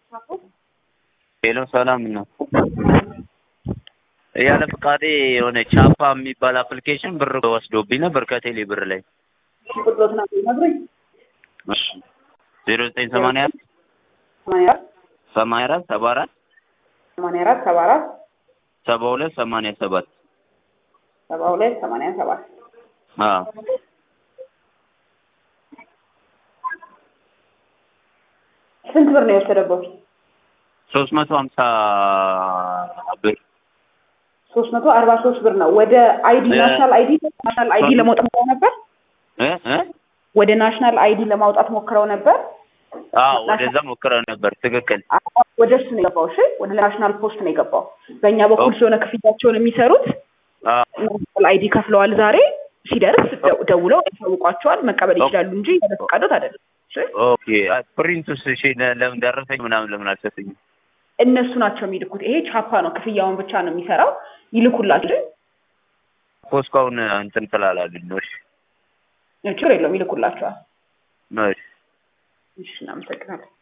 ሄሎ ሰላም ነው። ያለ ፍቃዴ የሆነ ቻፓ የሚባል አፕሊኬሽን ብር ወስዶብኝ ነበር ከቴሌ ብር ላይ ቁጥሮትን ነግሩኝ። እሺ ዜሮ ዘጠኝ ሰማንያ አራት ሰማንያ አራት ሰማንያ አራት ሰባ አራት ሰማንያ አራት ሰባ አራት ሰባ ሁለት ሰማንያ ሰባት ሰባ ሁለት ሰማንያ ሰባት አዎ ስንት ብር ነው የወሰደበት? ሶስት መቶ ሀምሳ ብር ሶስት መቶ አርባ ሶስት ብር ነው። ወደ አይዲ እ- ናሽናል አይዲ ናሽናል አይዲ ለማውጣት ሞክረው ነበር። እ እ ወደ ናሽናል አይዲ ለማውጣት ሞክረው ነበር። አዎ ወደዛ ሞክረው ነበር። ትክክል ወደ እሱ ነው የገባው። እሺ ወደ ናሽናል ፖስት ነው የገባው። በእኛ በኩል ኦኬ። ስለሆነ ክፍያቸውን የሚሰሩት አዎ ናሽናል አይዲ ከፍለዋል። ዛሬ ሲደርስ ደው- ደውለው ያሳውቋቸዋል። መቀበል ኦኬ። ይችላሉ እንጂ ያለ ፈቃዶት አይደለም። እሺ ኦኬ ፕሪንቱስ እሺ ለ- ለምን ደረሰኝ ምናምን ለምን አልሰጠኝም? እነሱ ናቸው የሚልኩት። ይሄ ቻፓ ነው፣ ክፍያውን ብቻ ነው የሚሰራው። ይልኩላችሁ። ፖስካውን እንትን ስላላሉኝ ነው። እሺ ችግር የለውም፣ ይልኩላቸዋል። እሺ እሺ እናመሰግናለን።